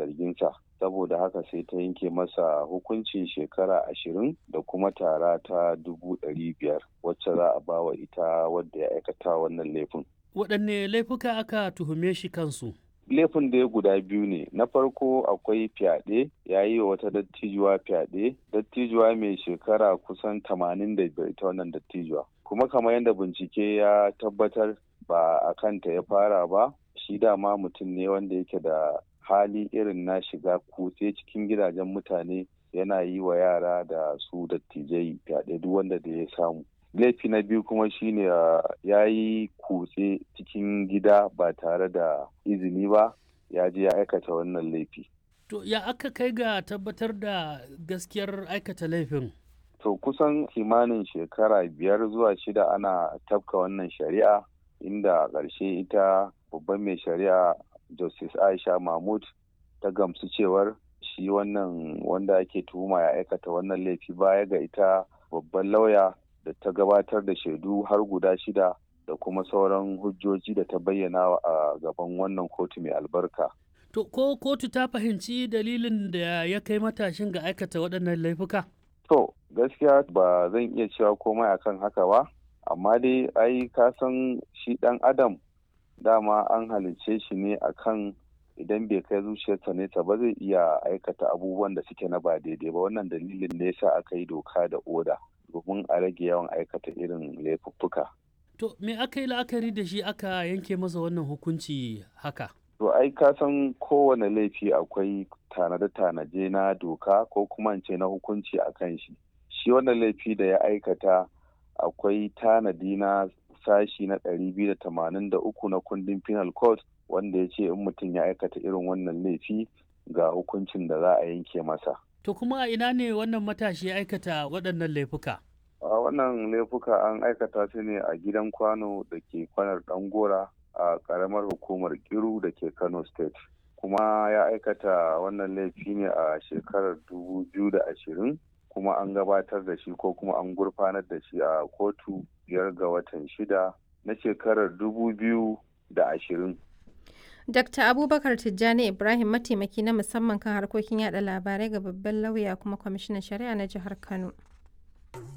zarginsa saboda haka sai ta yanke masa hukuncin shekara ashirin da kuma tara ta dubu ɗari biyar wacce za a bawa ita wadda ya aikata wannan laifin. waɗanne laifuka aka tuhume shi kansu laifin da ya guda biyu ne na farko akwai fyaɗe ya yi wa wata dattijuwa fyaɗe dattijuwa mai shekara kusan tamanin da biyar ita wannan dattijuwa kuma kamar yadda bincike ya tabbatar ba a kanta ya fara ba shi dama mutum ne wanda yake da hali irin na shiga kutse cikin gidajen mutane yana yi wa yara da su dattijai fyaɗe duk wanda da ya samu laifi na biyu kuma shine ya yi kutse cikin gida ba tare da izini ba ya je ya aikata wannan laifi to ya aka kai ga tabbatar da gaskiyar aikata laifin to kusan kimanin shekara biyar zuwa shida ana tafka wannan shari'a inda ƙarshe ita babban mai shari'a justice aisha mahmud ta gamsu cewar shi wannan wanda ake tuhuma ya aikata wannan laifi baya ga ita babban lauya da ta gabatar da shaidu har guda shida da kuma sauran hujjoji da ta bayyana a gaban wannan kotu mai albarka. To ko kotu ta fahimci dalilin da ya kai matashin ga aikata waɗannan laifuka? To gaskiya ba zan iya cewa komai akan haka ba, amma dai ai ka san shi ɗan adam dama an halicce shi ne akan idan bai kai zuciyarsa nesa ba zai iya aikata abubuwan da suke na ba daidai ba wannan dalilin ne yasa aka yi doka da oda. domin a rage yawan aikata irin laifuffuka. To me aka yi la'akari da shi aka yanke masa wannan hukunci haka? To ai ka san kowane laifi akwai tanade-tanaje na doka ko kuma ce na hukunci a kan shi. Shi wannan laifi da ya aikata akwai tanadi na sashi na ɗari biyu da tamanin da uku na kundin penal code wanda ya ce in mutum ya aikata irin wannan laifi ga hukuncin da za a yanke masa. To kuma a ina ne wannan matashi ya aikata waɗannan laifuka? A wannan laifuka an aikata su ne a gidan kwano da ke kwanar ɗangora a ƙaramar hukumar Kiru da ke Kano State. Kuma ya aikata wannan laifi ne a shekarar dubu biyu da ashirin kuma an gabatar da shi ko kuma an gurfanar da shi a kotu biyar ga watan shida na shekarar dubu biyu da ashirin. Dr. Abubakar Tijjani Ibrahim mataimaki na musamman kan harkokin yada labarai ga babban lauya kuma kwamishinan shari'a na jihar Kano.